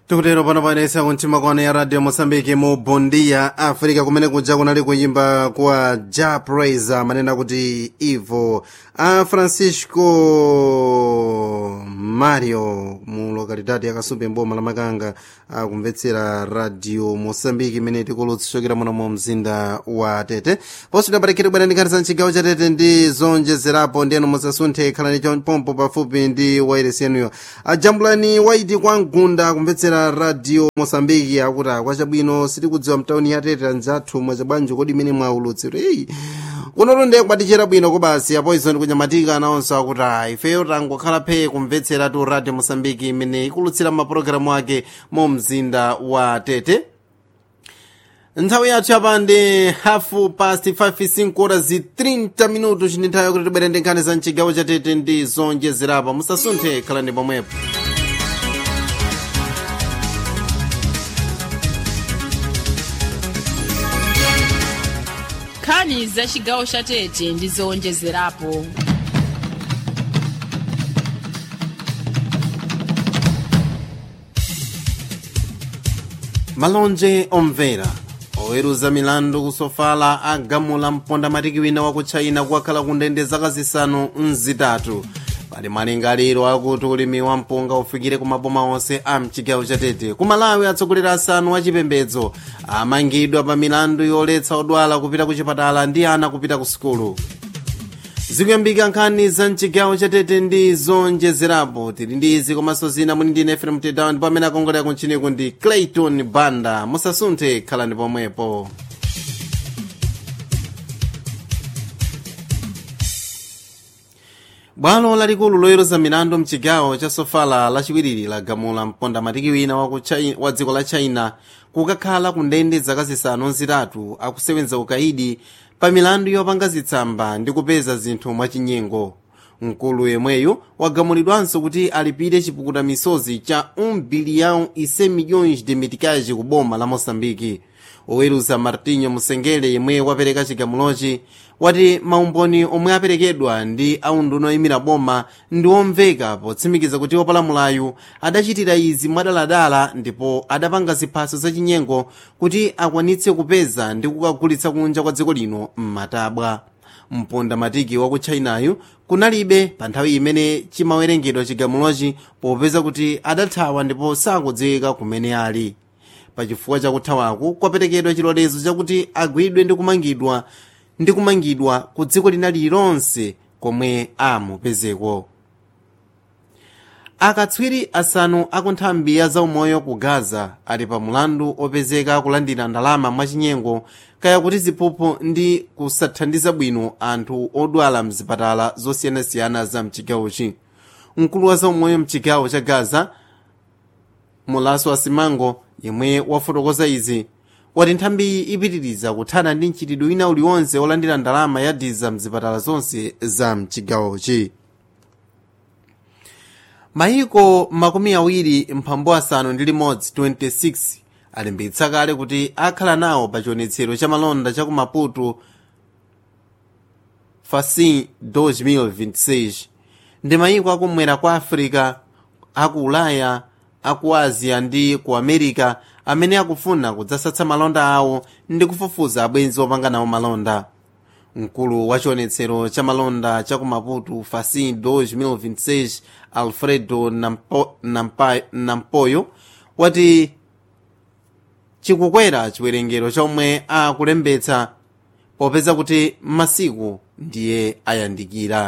tikutero pano paenesa kuntima kwana ya radio mosambiki mu bondia africa kumene kuja kunali kuyimba kwa ja praise amanena kuti ivo a francisco mario mu lokalidade yakasumbe mboma la makanga akumvetsera radio mosambiki imene tikulutsishokera muno mu mzinda wa tete ponso tidapatikire bwana ndikhatisa mchigawo cha tete ndi zonjezerapo ndiyeno musasunthe khalani chopompo pafupi ndi wairesi yenuyo ajambulani waiti kwa mgunda akumvetsera radio mosambiki akuti kwachabwino sitikudziwa mtauni ya tete anzathu mwachabwanji kodi imene mwaulutsiro eyi kunotu ndiye kubatichera bwino kobasi apoison kunyamatika nawonso akuti ayi ifeyo tangokhala phe kumvetsera tu radio mosambiki imene ikulutsira mapulogalamu ake mu mzinda wa tete nthawi yathu yapa ndi hafu past 5 5 horas 30 minutos ndi nthawi yakuti tibwere ndi nkhani za mchigawo cha tete ndi zonjezerapo musasunthe khalani pomwepo nkhani za chigawo cha tete ndi zowonjezerapo malonje omvera oweruza milandu kusofala agamula mponda matiki wina wa ku china kukakhala ku ndende zaka zisanu mzitatu pali malingaliro akuti ulimi wa mpunga ufikire ku maboma onse a mchigawo cha tete ku malawi atsogoleri asanu achipembedzo amangidwa pa milandu yoletsa odwala kupita ku chipatala ndi ana kupita ku sukulu zikuyambika nkhani za mchigawo cha tete ndi zonjezerapo tili ndi izi komanso zina muni ndine fm mtedawa ndipo amene akongolera kunchiniku ndi clayton banda musasunthe khalani pomwepo bwalo lalikulu loweruza milandu mchigawo cha sofala lachiwiriri lagamula mponda matiki wina wa, China, wa dziko la china kukakhala ku ndende zaka zisanu zitatu akusewenza ukaidi pa milandu yopanga zitsamba ndi kupeza zinthu mwachinyengo mkulu yemweyu wagamulidwanso kuti alipire chipukuta misozi cha 1 bilhão e 100 milhões de meticais ku boma la moçambike oweruza martinho musengele yemwe wapereka chigamulochi wati maumboni omwe aperekedwa ndi aunduna oyimira boma ndi omveka potsimikiza kuti opalamulayu adachitira izi mwadaladala ndipo adapanga ziphaso zachinyengo kuti akwanitse kupeza ndi kukagulitsa kunja kwa dziko lino m'matabwa mponda matiki wa ku chinayu kunalibe pa nthawi imene chimawerengedwa chigamulochi popeza kuti adathawa ndipo sakudziwika kumene ali pachifukwa chakuthawaku kwaperekedwa chilolezo chakuti agwidwe ndi kumangidwa ndi kumangidwa ku dziko lina lililonse komwe amupezeko akatswiri asanu aku nthambi ya zaumoyo ku gaza ali pa mulandu opezeka kulandira ndalama mwachinyengo kaya kuti ziphuphu ndi kusathandiza bwino anthu odwala mzipatala zosiyanasiyana za mchigawochi mkulu wa zaumoyo mchigawo cha gaza mulaso asimango yemwe wafotokoza izi wati nthambiyi ipitiriza kuthana ndi mchitidwe wina uliwonse olandira ndalama ya diza mzipatala zonse za mchigawochi mayiko makumi awiri mphambu asanu ndi limodzi 26 alimbitsa kale kuti akhala nawo pa chionetsero cha malonda cha ku maputo facin 2026 ndi mayiko akumwera kwa africa aku ulaya aku asia ndi ku america amene akufuna kudzasatsa malonda awo ndi kufufuza abwenzi opanga nawo malonda mkulu wa chionetsero cha malonda cha ku maputo facin 2026 alfredo Nampo, Nampa, nampoyo wati chikukwera chiwerengero chomwe akulembetsa popeza kuti masiku ndiye ayandikira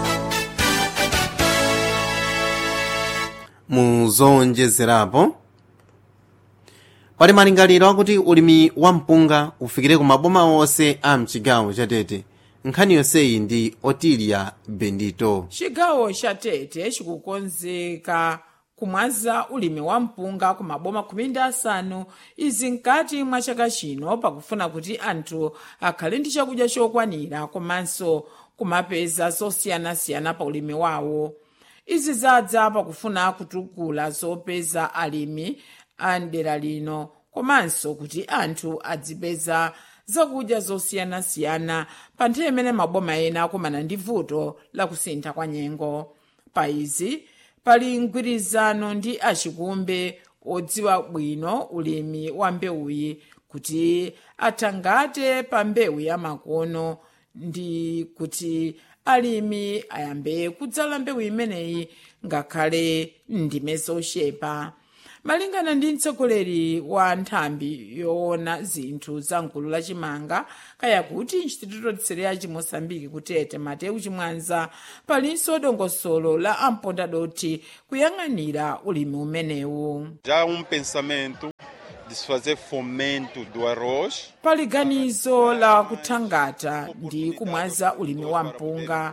muzonjezerapo pali malingaliro akuti ulimi wa mpunga ufikire ku maboma onse a mchigawo cha tete nkhani yonseyi ndi otilia bendito chigawo cha tete chikukonzeka kumwaza ulimi wa mpunga ku maboma khumi ndi asanu izi mkati mwa chaka chino pakufuna kuti anthu akhale ndi chakudya chokwanira komanso kumapeza zosiyanasiyana pa ulimi wawo izi zadza pakufuna kutukula zopeza alimi a mdera lino komanso kuti anthu adzipeza zakudya zosiyanasiyana pa nthawi imene maboma ena akumana ndi vuto la kusintha kwa nyengo pa izi pali mgwirizano ndi achikumbe odziwa bwino ulimi wa mbewuyi kuti athangate pa mbewu ya makono ndi kuti alimi ayambe kudzala mbewu imeneyi ngakhale ndime zochepa malingana ndi mtsogoleri wa nthambi yoona zinthu za mgulu la chimanga kaya kuti instituto tsereya chimosambiki kutete mateu chimwanza palinso dongosolo la ampondadoti kuyang'anira ulimi umenewu Já um pensamento de se fazer fomento do arroz pali ganizo la kuthangata ndi kumwaza ulimi wa mpunga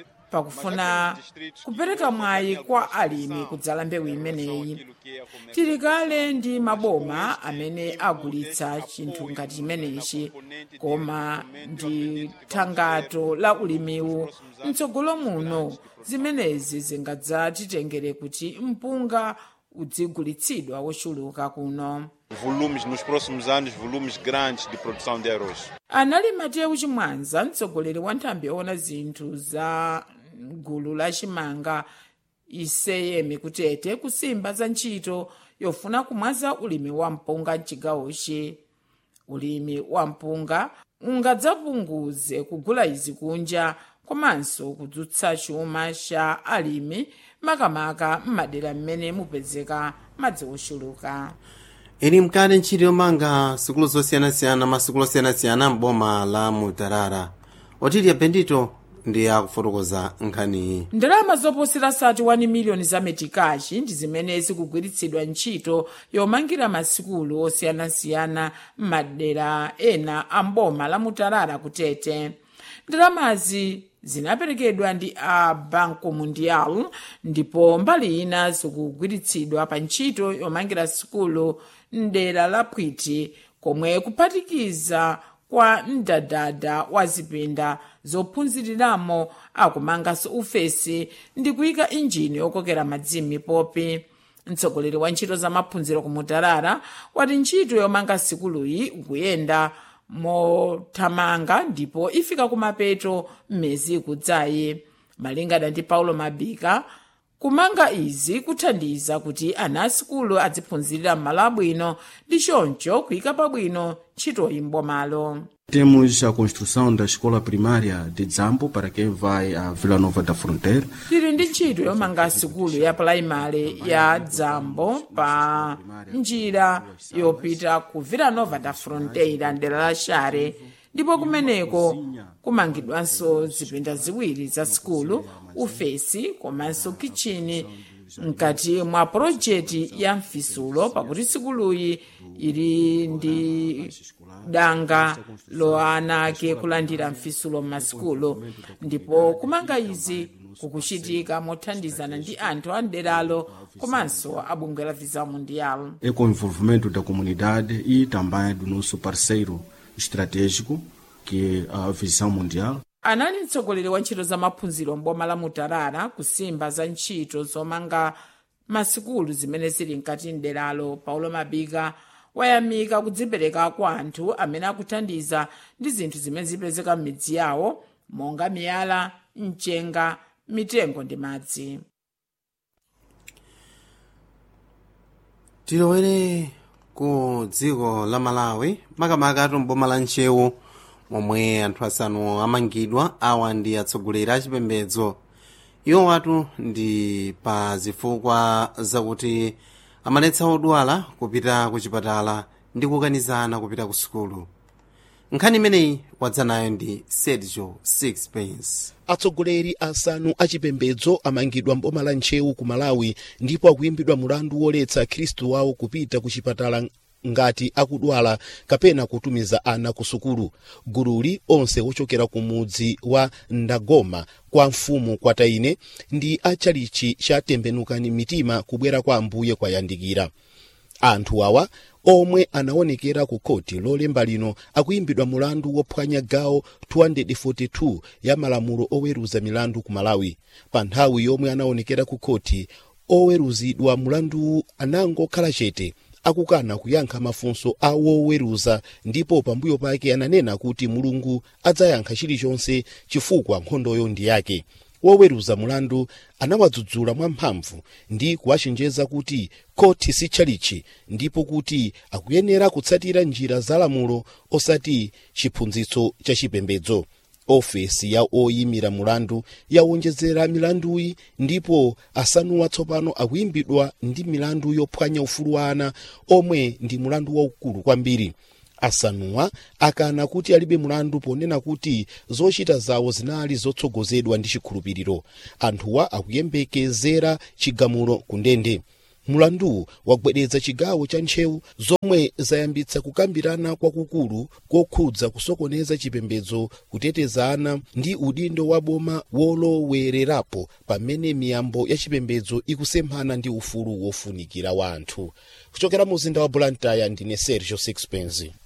pakufuna kupereka mwayi kwa alimi kudzala mbewu imeneyi tili kale ndi maboma amene agulitsa chinthu ngati chimenechi koma ndi thangato la ulimiwu mtsogolo muno zimenezi zingadzatitengere kuti mpunga udzigulitsidwa wochuluka kuno volumes nos próximos anos, volumes grandes de produção de arroz. anali mateyu chimwanza mtsogoleri wa nthambi yoona zinthu za gulu la chimanga iseyemi kutete kusimba za ntchito yofuna kumwaza ulimi wa mpunga mchigawochi ulimi wa mpunga ungadzapunguze kugula izi kunja komanso kudzutsa chuma cha alimi makamaka m'madera m'mene mupezeka madzi ochuluka ili mkati ntchito yomanga sukulu zosiyanasiyana masukulu osiyanasiyana m'boma la mutarara otilia bendito ndi akufotokoza nkhaniyi ndalama zoposera sati 1 miliyoni za metikachi ndi zimene zikugwiritsidwa ntchito yomangira masikulu osiyanasiyana m'madera ena a mboma la mutarara kutete ndalamazi zinaperekedwa ndi a banco mundial ndipo mbali ina zikugwiritsidwa pa ntchito yomangira sikulu mdera la pwiti komwe kuphatikiza kwa mdadada wa zipinda zophunziriramo akumanganso ufesi ndi kuyika injini yokokera madzi m'mipopi mtsogoleri wa ntchito za maphunziro ku mutarara wati ntchito yomanga sikuluyi ikuyenda mothamanga ndipo ifika kumapeto mmezi ikudzayi malingana ndi paulo mabika kumanga izi kuthandiza kuti ana asikulu adziphunzirira m'malo abwino ndi choncho kuyika pabwino ntchitoyi m'bomalo Temos a construção da escola primária de Zambo para quem vai a Vila Nova da Fronteira. tili ndi ntchito yomanga sikulu ya pulaimali ya dzambo pa njira yopita ku vila nova da fronteira mdera la share ndipo kumeneko kumangidwanso zipinda ziwiri za sikulu ufesi komanso kichini mkati mwa pulojeti ya mfisulo pakuti sikuluyi ili ndi danga loana ake kulandira mfisulo m'masikulu ndipo kumanga izi kukuchitika mothandizana ndi anthu a mderalo komanso a bungwe la visa mundial É com o envolvimento da comunidade e também do nosso parceiro estratégico, que é a Visão Mundial. anali mtsogoleri wa ntchito za maphunziro m'boma la mutarara kusimba za ntchito zomanga masikulu zimene zili mkati mderalo paulo mabika wayamika kudzipereka kwa anthu amene akuthandiza ndi zinthu zimene zipezeka m'midzi yawo monga miyala mchenga mitengo ndi madzi tilowere ku dziko la malawi makamaka mboma la nchewu momwe anthu asanu amangidwa awa ndi atsogoleri a chipembedzo iwo watu ndi pa zifukwa zakuti amaletsa odwala kupita ku chipatala ndi kukanizana kupita ku sukulu nkhani imeneyi wadza nayo ndi sergio sixpence atsogoleri asanu achipembedzo amangidwa mboma la nchewu ku malawi ndipo akuyimbidwa mulandu woletsa khristu wawo kupita ku chipatala ngati akudwala kapena kutumiza ana ku sukulu gululi onse ochokera ku mudzi wa ndagoma kwa mfumu kwataine ndi achalichi cha tembenukani mitima kubwera kwa ambuye kwayandikira anthu awa omwe anaonekera ku khoti lolemba lino akuyimbidwa mulandu wophwanya gawo 242 ya malamulo oweruza milandu ku malawi pa nthawi yomwe anaonekera ku khoti oweruzidwa mulandu anangokhala chete akukana kuyankha mafunso a woweruza ndipo pambuyo pake ananena kuti mulungu adzayankha chilichonse chifukwa nkhondoyo ndi yake woweruza mulandu anawadzudzula mwamphamvu ndi kuwachenjeza kuti khoti si tchalichi ndipo kuti akuyenera kutsatira njira za lamulo osati chiphunzitso cha chipembedzo ofesi ya oyimira mulandu yawonjezera milanduyi ndipo asanuwa tsopano akuyimbidwa ndi milandu yophwanya ufulu wa ana omwe ndi mulandu waukulu kwambiri asanuwa akana kuti alibe mulandu ponena kuti zochita zawo zinali zotsogozedwa ndi chikhulupiriro anthuwa akuyembekezera chigamulo ku ndende mulandu wagwedeza chigawo cha ntchewu zomwe zayambitsa kukambirana kwakukulu kokhudza kusokoneza chipembedzo kuteteza ana ndi udindo wa boma wolowererapo pamene miyambo ya chipembedzo ikusemphana ndi ufulu wofunikira wa anthu kuchokera mu mzinda wa blantyre ndine sergio sixpence